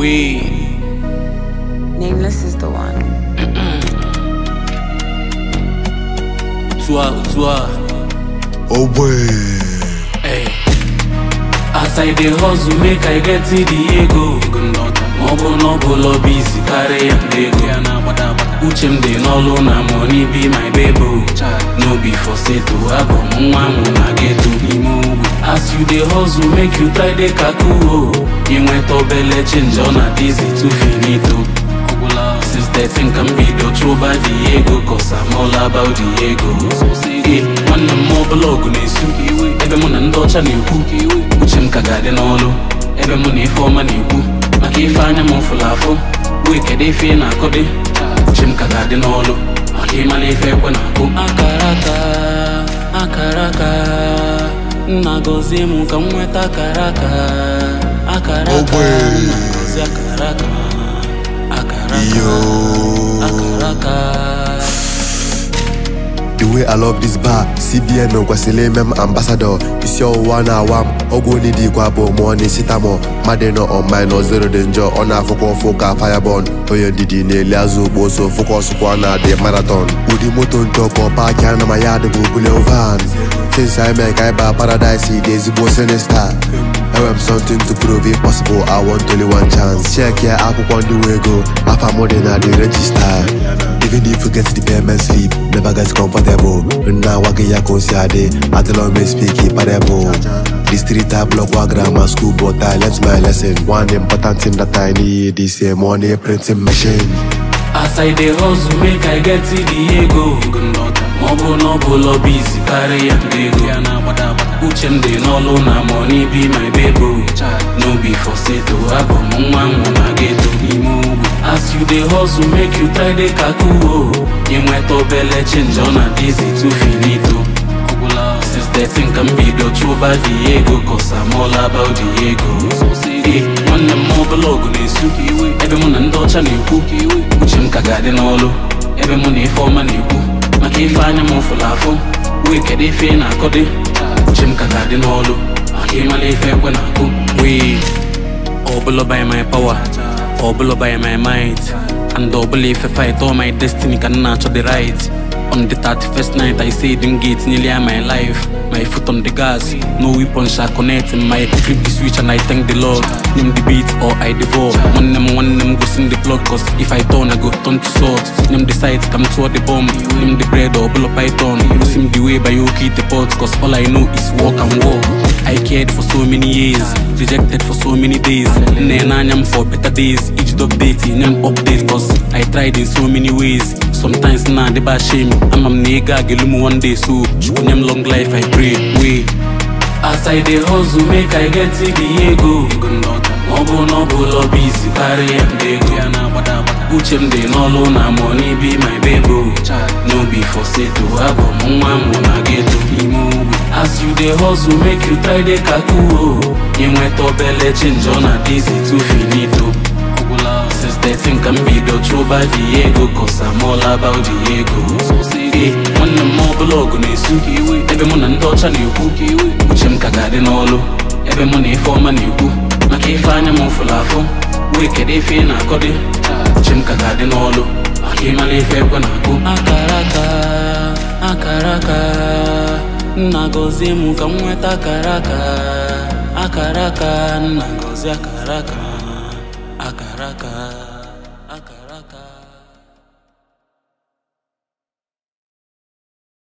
We Nameless is the one. Tua Tua Oh boy. Hey. As I dey hustle make I get the ego Ma ọ bụ na ọ bụ lọbi isi karịa ndị ego Uche m dị n'ọlụ na money be my baby No be for seto abụ m nwa m na geto n'ime ugwu As you dey hustle make you try dey kaku o Inweta obele change ọ na dizi too finito Since 13 ka m bido chụba the ego Cause I'm all about the ego Eh, nwanne m ọbụla ọgụ na-esu ebe mụ na ndị ọcha na-ekwu uche m ka ga-adị n'ọlụ ebe mụ na ife ọma na-ekwu maka ife anya m fụrụ afụ wee kedu ife ị na-akụdị uche m ka ga-adị n'ọlụ maka ịmala ife ekwe na-akụ akara aka akara aka nna gọzie m ka m nweta akara aka akara aka Ogbe. nna gọzie akara aka akara aka Yo. akara aka The way I love this bar, CBN kwesịrị ime m ambassador isi ọwụwa na-awa m ọgwụ onye dị ikwe abụọ mụọ n'isitamo mmadụ nọ online nọ zero dị njọ ọ na-afụkwa ụfụ ka firebon onye ndidi na-eli azụ ugbo so fokọsụkwa na dị marathon ụdị moto njọ ka ọ paaki ana ma ya dị bụ bulion van since I mee ka ịba paradise dị ezigbo sinista enwere m something to prove it possible I want only one chance check ya akwụkwọ ndị nwe ego afa m dị na the register Even if you get the payment slip, never get comfortable. Now I get ya consiade, I tell me speak it parable. The street I block wa grammar school, but I learnt my lesson. One important thing that I need is a money printing machine. As I dey hustle make I get the ego Ma ọ bụ na ọ bụ lọbi isi karịa ndị ego Uche m dị n'ọlụ na money be my baby No be for seto abụ m nwa m na geto n'ime ugwu As you dey hustle make you try dey kaku o Inweta obele change ọ na dizi too finito Since 13 ka m bido chụba the ego Cause I'm all about the ego Eh, nwanne m ọbụla ọgụ na-esu ebe mụ na ndị ọcha na-ekwu uche m ka ga-adị n'ọlụ ebe mụ na ife ọma na-ekwu maka ife anya m fụrụ afụ wee kedu ife ị na-akọdị uche m ka ga-adị n'ọlụ maka ịmala ife ekwe na-akụ wee ọbụla by my power ọbụla by my might and ọbụla ife fight all my destiny ka m na-achọ the right on the 31st night I say them gates nearly are my life my foot on the gas no weapon shall connect in my flip the switch and I thank the Lord name the beat or I devour one them one them go sing the plug cause if I turn I go turn to salt name the sides come toward the bomb name the bread or bull python go sim the way by Yoki the pot cause all I know is walk and walk I cared for so many years, rejected for so many days. And then I'm for better days. Each update, name update, cause I tried in so many ways. Sometimes nah, they bad shame. I'm a nigga, gelumu one day, so chukunyam long life, I pray. Wait. As I dey hustle, make I get to the ego. Ma ọ bụ na ọ bụ lọbi isi karịa ndị ego uche m dị n'ọlụ na money be my baby no be for seto abụ m nwa m na geto n'ime ugwu as you dey hustle make you try dey kaku o inweta obele change ọ na dizi too finito since 13 ka m bido chụba the ego cause I'm all about the ego Eh, nwanne m ọbụla ọgụ na-esu ebe mụ na ndị ọcha na-ekwu uche m ka ga-adị n'ọlụ ebe mụ na ife ọma na-ekwu maka ife anya m fụrụ afụ wee kedu ife ị na-akọdị uche m ka ga-adị n'ọlụ maka ịmala ife ekwe na-akụ akara aka akara aka nna gọzie m ka m nweta akara aka akara aka nna gọzie akara aka akara aka akara aka